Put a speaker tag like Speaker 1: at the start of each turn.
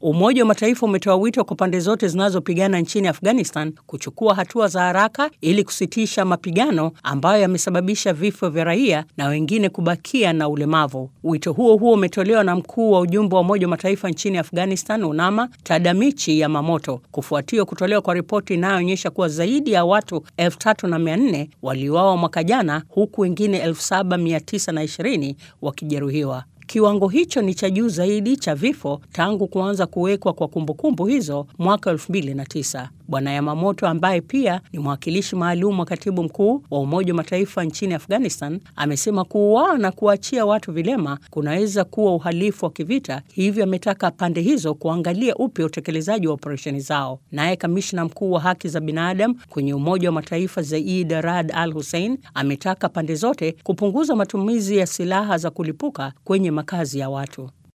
Speaker 1: Umoja wa Mataifa umetoa wito kwa pande zote zinazopigana nchini Afghanistan kuchukua hatua za haraka ili kusitisha mapigano ambayo yamesababisha vifo vya raia na wengine kubakia na ulemavu. Wito huo huo umetolewa na mkuu wa ujumbe wa Umoja wa Mataifa nchini Afghanistan, UNAMA, Tadamichi Yamamoto, kufuatia kutolewa kwa ripoti inayoonyesha kuwa zaidi ya watu 3400 waliuawa mwaka jana huku wengine 7920 wakijeruhiwa. Kiwango hicho ni cha juu zaidi cha vifo tangu kuanza kuwekwa kwa kumbukumbu hizo mwaka 2009. Bwana Yamamoto ambaye pia ni mwakilishi maalum wa katibu mkuu wa Umoja wa Mataifa nchini Afghanistan amesema kuuawa na kuachia watu vilema kunaweza kuwa uhalifu wa kivita, hivyo ametaka pande hizo kuangalia upya utekelezaji wa operesheni zao. Naye kamishna mkuu wa haki za binadamu kwenye Umoja wa Mataifa Zaid Rad Al Hussein ametaka pande zote kupunguza matumizi ya silaha za kulipuka kwenye makazi ya watu.